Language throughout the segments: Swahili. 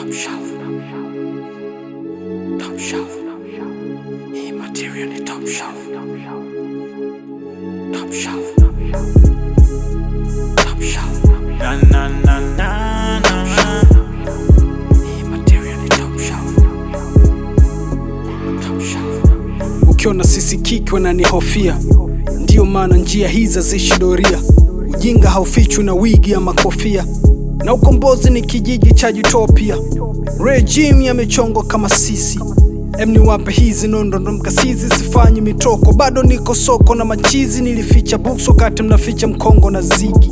top shelf. Top shelf. Hii material ni top shelf. Top shelf. Top shelf. Na na na na na. Hii material ni top shelf. Top shelf. ukiona sisi kiki wananihofia ndiyo maana njia hizi haziishi doria ujinga haufichwi na wigi ama kofia na ukombozi ni kijiji cha utopia regime yamechongwa kama sisi em niwape hizi nondondo mkasizi sifanyi mitoko bado niko soko na machizi nilificha books wakati mnaficha mkongo na zigi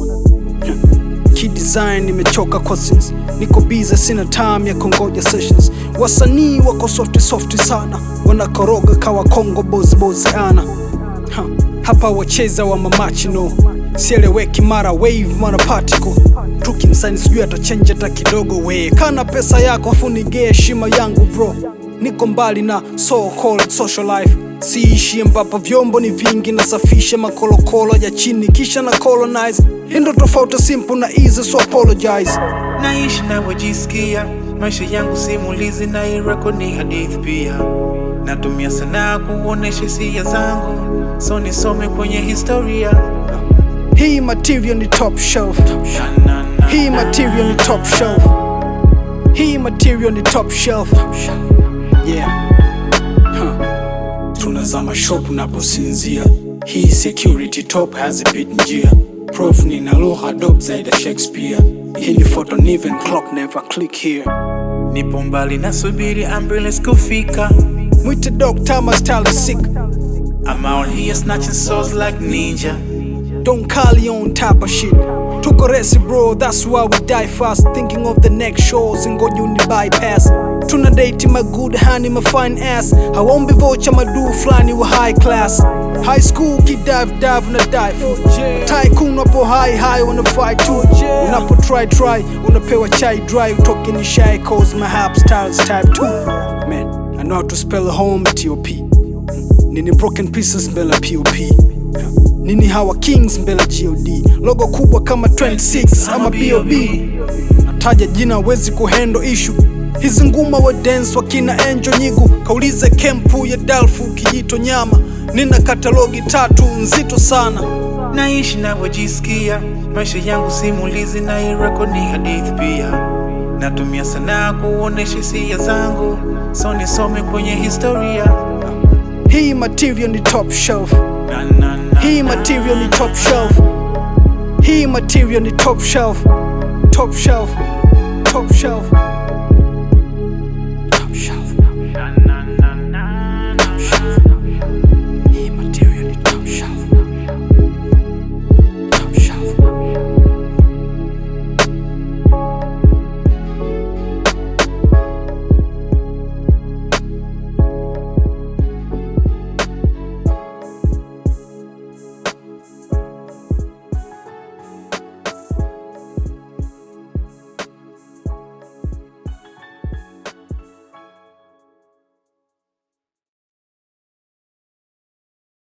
kidesign nimechoka cousins niko biza sina time ya kongoja sessions wasanii wako softi softi sana wanakoroga kawa kongo bozbozi ana ha, hapa wacheza wa mamachino sieleweki mara wave mara particle tukimsani sijui atachenja hata kidogo we kana pesa yako afu nigee heshima yangu bro niko mbali na so called social life siishi ambapo vyombo ni vingi nasafisha makolokolo ya chini kisha na colonize hii ndo tofauti simple na easy so apologize Naishi navyojisikia, maisha yangu simulizi na hii record ni hadithi pia. Natumia sanaa kuonesha hisia zangu, so nisome kwenye historia. hii material ni top shelf Na, na, na, hii material ni top shelf hii material ni top shelf yeah huh. tunazama shop unaposinzia hii security top hazipit njia prof nina lugha dop zaidi ya shakespeare hii ni photo niven clock never click here Nipo mbali nasubiri ambulance kufika. mwite doctor my style is sick I'm out here snatching souls like ninja. Don't call you on type of shit. Tuko resi bro, that's why we die fast. Thinking of the next shows and go uni bypass. Tuna date my good honey, my fine ass. Hawombi vocha madu flani wa high class. High school kid dive dive na dive. Tycoon wapo high high wanna fight too. Unapo try try, unapewa chai dry. Utoke ni shy cause my hap styles type 2. Man, I know how to spell home T-O-P. Nini broken pieces mbele ya POP nini hawa kings mbele ya god logo kubwa kama 26 ama bob nataja jina wezi kuhendo ishu hizi nguma wa dance wakina enjo nyigu kaulize kempu ya dalfu kijito nyama nina katalogi tatu nzito sana Naishi navyojisikia, maisha yangu simulizi na hii record ni hadithi pia. Natumia sanaa kuonesha hisia zangu, so nisome kwenye historia. hii material ni top shelf Na, na, na, hii na. material ni top shelf hii material ni top shelf top shelf top shelf